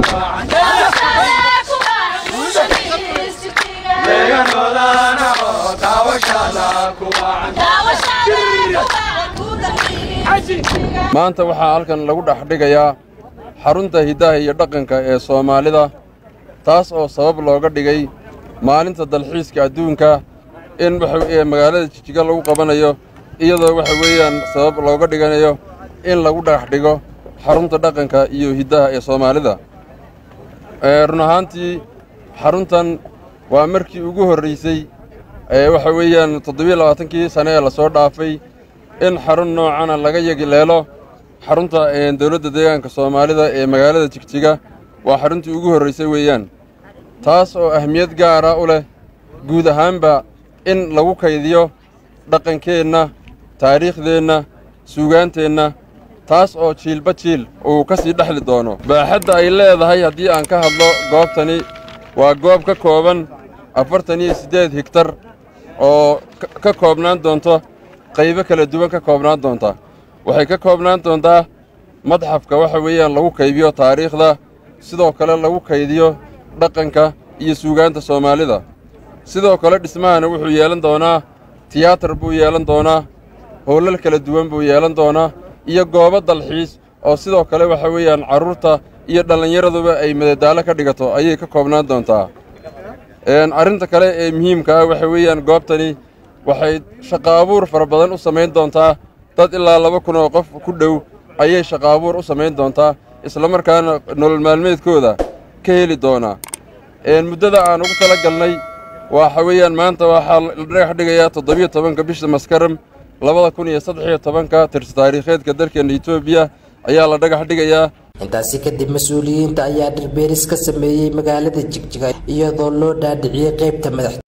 maanta waxaa halkan lagu dhex dhigayaa xarunta hiddaha iyo dhaqanka ee soomaalida taas oo sabab looga dhigay maalinta dalxiiska adduunka in waxa magaalada jijiga lagu qabanayo iyadoo waxa weeyaan sabab looga dhiganayo in lagu dhex dhigo xarunta dhaqanka iyo hiddaha ee soomaalida run ahaantii xaruntan waa markii ugu horraysay waxa weeyaan toddobiyo labaatankii sane ee lasoo dhaafay in xarun noocana laga yegileelo xarunta dowladda deegaanka soomaalida ee magaalada jigjiga waa xaruntii ugu horraysay weeyaan taas oo ahmiyad gaara u leh guud ahaanba in lagu kaydiyo dhaqankeenna taariikhdeenna suugaanteenna taas oo jiilba jiil uu ka sii dhexli doono baaxadda ay leedahay haddii aan ka hadlo goobtani waa goob ka kooban afartan iyo siddeed higtar oo ka koobnaan doonto qaybo kala duwan ka koobnaan doonta waxay ka koobnaan doontaa madxafka waxa weeyaan lagu kaydiyo taariikhda sidoo kale lagu kaydiyo dhaqanka iyo suugaanta soomaalida sidoo kale dhismahana wuxuu yeelan doonaa tiyaatar buu yeelan doonaa howlal kala duwan buu yeelan doonaa iyo goobo dalxiis oo sidoo kale waxa weeyaan carruurta iyo dhallinyaraduba ay madadaalo ka dhigato ayay ka koobnaan doontaa arrinta kale ee muhiimka ah waxa weeyaan goobtani waxay shaqo abuur fara badan u samayn doontaa dad ilaa laba kun oo qof ku dhow ayay shaqo abuur u samayn doontaa islamarkaana nolol maalmeedkooda ka heli doonaa muddada aan ugu tala galnay waxa weeyaan maanta waxaa la dhagax dhigayaa toddobiyo tobanka bisha maskaram labada kun iyo saddexiyo tobanka tirsi taariikheedka dalkeenna etoobiya ayaa la dhagax dhigayaa intaasi kadib mas-uuliyiinta ayaa dhirbeeris ka sameeyey magaalada jigjiga iyadoo loo dhaadhiciyey qaybta madax